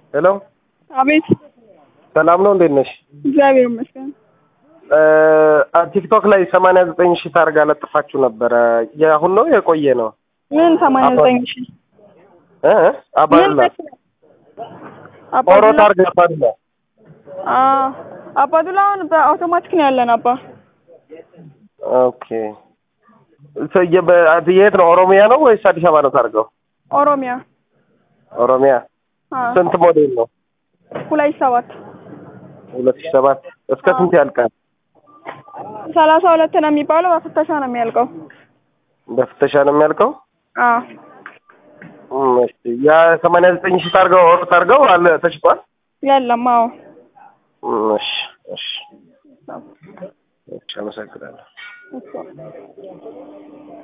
ሄሎ አቤት። ሰላም ነው፣ እንዴት ነሽ? እግዚአብሔር ይመስገን። ቲክቶክ ላይ ሰማንያ ዘጠኝ ሺህ ታርጋ ለጥፋችሁ ነበረ። የአሁን ነው የቆየ ነው? ምን ሰማንያ ዘጠኝ ሺህ እ አባዱላ ኦሮ ታርጋ አባዱላ አባዱላ አሁን በአውቶማቲክ ነው ያለን አባ። ኦኬ ሰ- የበ- የት ነው? ኦሮሚያ ነው ወይስ አዲስ አበባ ነው ታርገው? ኦሮሚያ ኦሮሚያ። አ፣ ስንት ሞዴል ነው? ሁለት ሰባት ሁለት ሺህ ሰባት እስከ ስንት ያልቃል? ሰላሳ ሁለት ነው የሚባለው በፍተሻ ነው የሚያልቀው። በፍተሻ ነው የሚያልቀው? አ እም፣ እሺ ያ ሰማንያ ዘጠኝ ሺህ ታርገው ኦሮ ታርገው አለ ተሽጧል? የለም። አዎ እም፣ እሺ እሺ እሺ፣ አመሰግናለሁ። እሱ